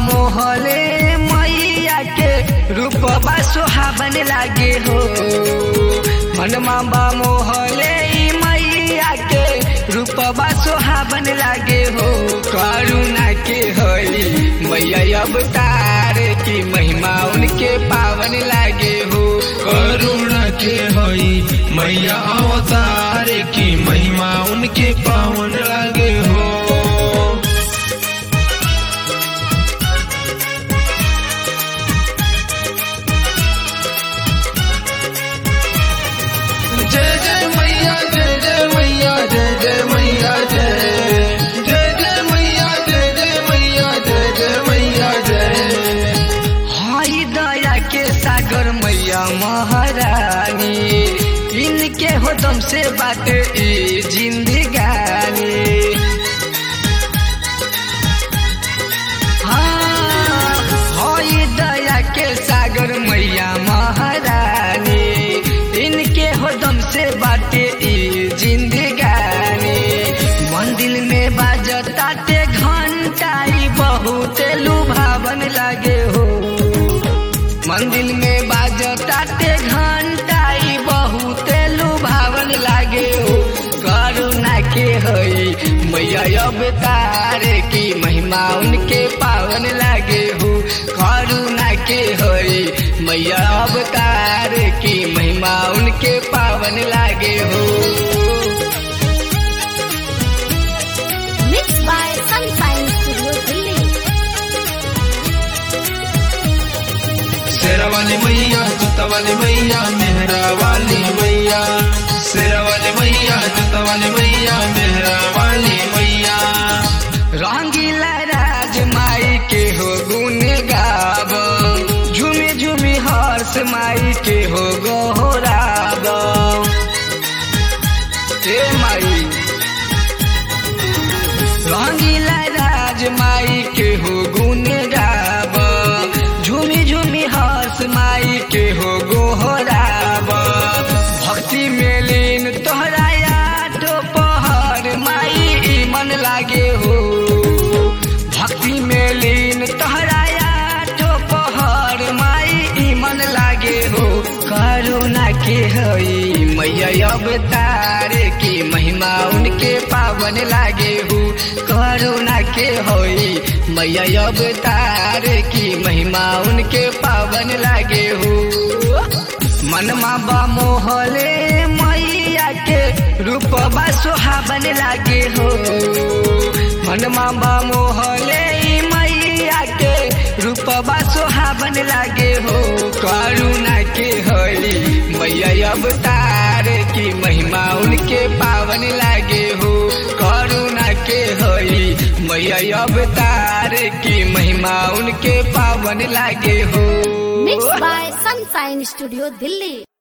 मोहले मैया के रूपबा सुहावन लागे हो मनमा बा मोहले मैया के रूपबा सुहावन लागे हो करुणा के हई मैया अवतार की महिमा उनके पावन लागे हो करुणा के हई मैया अवतार की महिमा उनके पावन लागे हो जय जय मैया जय जय मैया जय जय मैया जय जय जय मैया जय जय मैया जय जय मैया जय हई दया के सागर मैया महारानी इनके हो दम से बात ई जिंदगानी हाँ, हई दया के सागर मैया महारानी इनके हो दम से बाटे ई जिंदगानी मंदिर में बाजताटे घंटा ई बहुत लुभावन लागे हो मंदिर में बाजताटे घंटा ई बहुत लुभावन लागे हो करुणा के हई मैया अवतार की महिमा उनके पावन लागे हो करुणा के हई मैया अवतार की महिमा उनके पावन लागे हो Mixed by Sunshine Studio Delhi. शेरा वाली मैया जूता वाली मैया मेहरा वाली मैया शेरा वाली मैया जूता वाली मैया मेहरा वाली मैया रंगीला राज माई के हो गुण गाब झूमे झूमे हर्ष माई के हो गोहराब ए माई रंगीला राज माई के हो गुण गाब झूमी झूमी हर्ष माई के हो गोहराब भक्ति में लीन तोहरा यादो पहर माई ई मन लागे हो भक्ति में लीन तोहरा यादो पहर माई ई मन लागे हो करुणा के हई मैया अवतार की महिमा उनके पावन लागे हो करुणा के हई मैया अवतार की महिमा उनके पावन लागे हो मनमा बा मोहले मैया के रूपबा सुहावन लागे हो मनमा बा मोहले मैया के रूपबा सुहावन लागे हो करुणा के हई मैया अवतार की महिमा उनके पावन लागे हो करुणा के हई मैया अवतार की महिमा उनके पावन लागे हो Mixed by Sunshine Studio Delhi.